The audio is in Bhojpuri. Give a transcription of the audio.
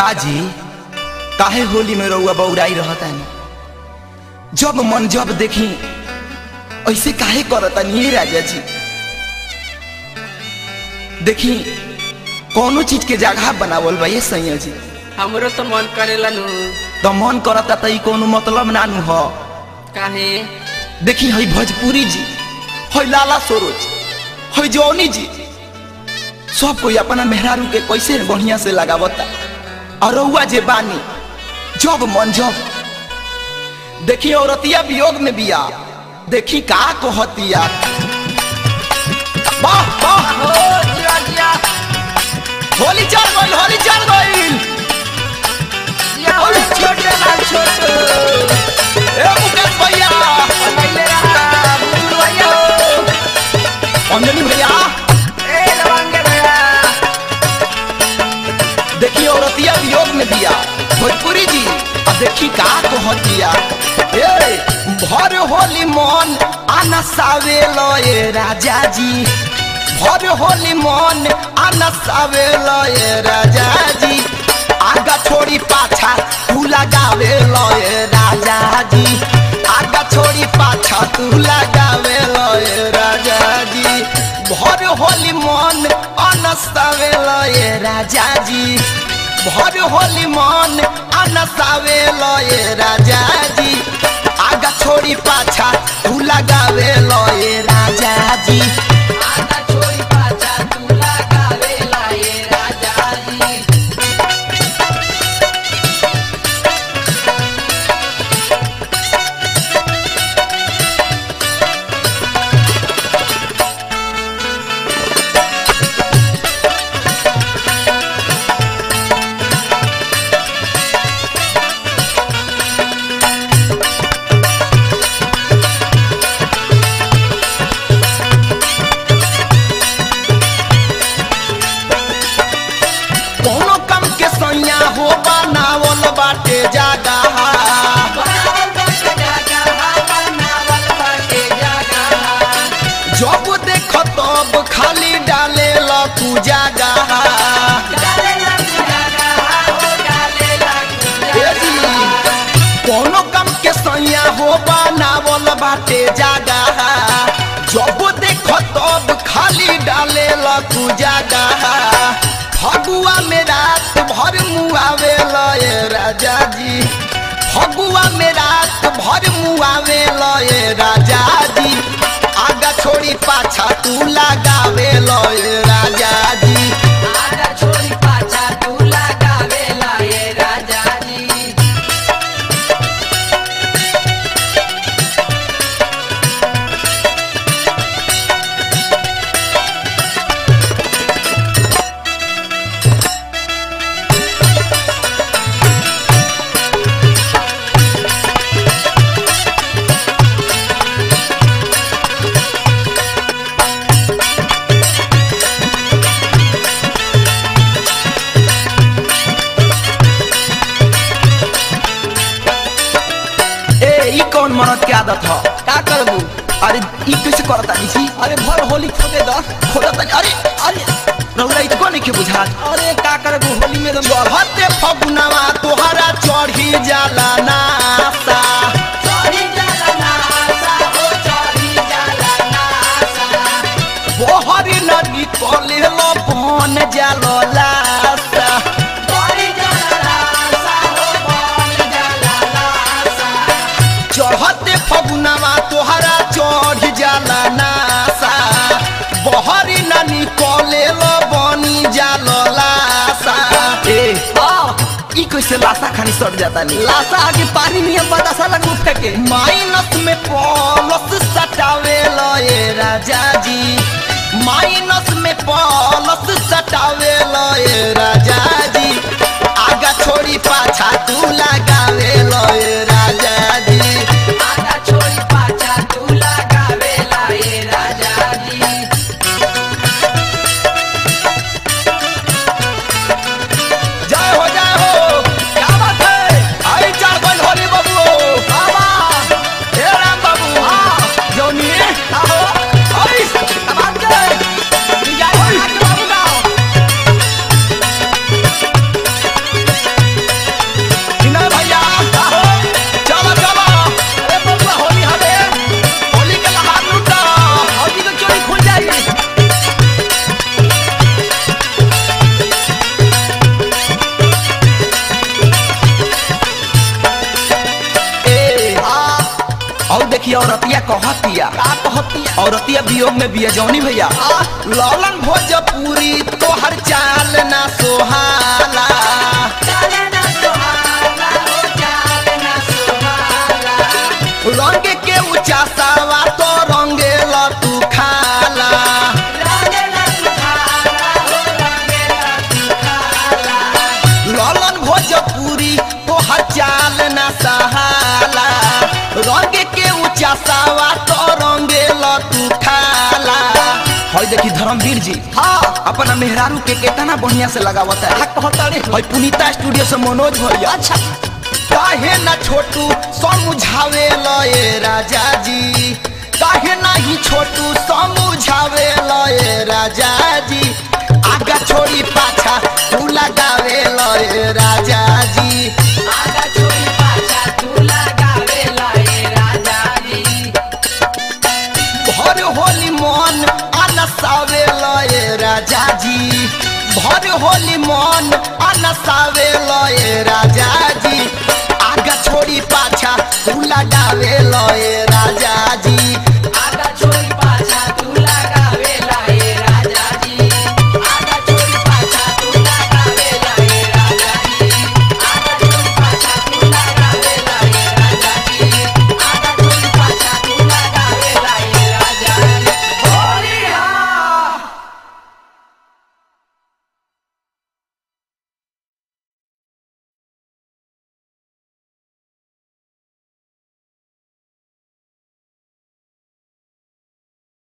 काजी काहे होली में रउआ बौराई रहतानी जब मन जब देखी ऐसे काहे करतानी ये राजा जी देखी कौनो चीज के जगह बनावल बा ये सैया जी हमरो तो मन करेला नु तो मन करता त ई कोनो मतलब ना नु ह काहे देखी हई भोजपुरी जी हई लाला सरोज हई जौनी जी सब कोई अपना मेहरारू के कैसे बढ़िया से लगावता और रउआ जे बानी जब मन जब देखी औरतिया वियोग में बिया देखी का कहतिया वाह वाह हो जिया जिया होली चल गइल होली चल गइल जिया हो छोटे लाल छोटे ए मुकेश भैया पहिले रहा बुजुर्ग भैया हो अंजलि भैया ए लवंगे भैया देखी औरतिया वियोग में दिया भोजपुरी जी अब देखी का कहतिया ए भर होली मन आना सावे लो ए राजा जी भर होली मन आना सावे लो ए राजा जी आगा छोड़ी पाछा तू लगावे लो ए राजा जी आगा छोड़ी पाछा तू लगावे लो ए राजा जी भर होली मन अनसावे लो ए राजा जी भर होली मन अनसावे लो ए राजा जी आगा छोड़ी पाछा तू लगावे लो ए राजा जी आगा छोड़ी पाछा तू लगावे लाए राजा जी कोनो कम के सैया हो बनावल बाटे जागा बनावल बाटे जागा बनावल बाटे जागा जब देख तब खाली डाले ल तू जागा डाले लग जागा हो डाले लग ए जी, कोनो कम के सैया हो बनावल बाटे जागा जब देख तब खाली डाले ल तू जागा फगुआ में रात भर मुआवे ल ए राजा जी फगुआ में रात भर मुआवे ल ए राजा जी आगा छोड़ी पाछा तू लगावे ल ए राजा जी आगा छोड़ी पाछा तू लगावे लाए राजा जी ए ई कौन मरद के आदत ह का करबू अरे ई कैसे करता जी अरे भर होली खोदे द खोलता अरे अरे रउरा इतको नहीं के बुझात अरे का करबू होली में तो चढ़ते फगुनवा तोहरा चढ़ी जाला नासा चढ़ी जाला नासा हो चढ़ी जाला नासा बोहरी नदी कले लो बन जालो लासा चढ़ी जाला नासा हो बन जाला नासा चढ़ते फगुनवा तोहरा चढ़ी जाला नासा बोहरी नदी कले लो बनी जालो लासा ए आ ई कैसे लासा खानी सट जाता नी लासा आगे पानी में बतासा लगू फेंके माइनस में प्लस सटावे लो ए राजा जी माइनस में प्लस सटावे लो ए राजा जी आगा छोड़ी पाछा तू लगावे लो ए राजा जी आगा छोड़ी पाछा तू लगावे लाए राजा जी जय हो जय हो क्या बात है आई चार गन होली बाबू बाबा हे राम बाबू हां जोनी आओ आई तबाद के जय हो आगे बाबू गाओ कहतिया का कहतिया औरतिया वियोग में बिया जौनी भैया लौलन भोजपुरी तोहर चाल ना सोहाला चाले ना सुहाना हो चाले ना सुहाना रंग के ऊंचा सावा तो रंगे ल तू खाला रंगे ना सुहाना हो रंगे ना सुहाना लौलन भोजपुरी तोहर चाल ना सहाला रंग के ऊंचा सावा तो रंगे ल तू खाला हई देखी धर्मवीर जी हाँ अपना मेहरारू के केतना बढ़िया से लगावता है का कहतड़ी हई पुनीता स्टूडियो से मनोज भैया अच्छा काहे ना छोटू समझावे लए राजा जी काहे नहीं छोटू समझावे लए राजा जी आगा छोड़ी पाछा तू लगावे लए राजा जी आगा छोड़ी पाछा तू लगावे लाए राजा जी भर होली मन अनसावे लए राजा जी भर होली मन अनसावे लए राजा जी आगा छोड़ी पाछा तू लगावे लए राजा जी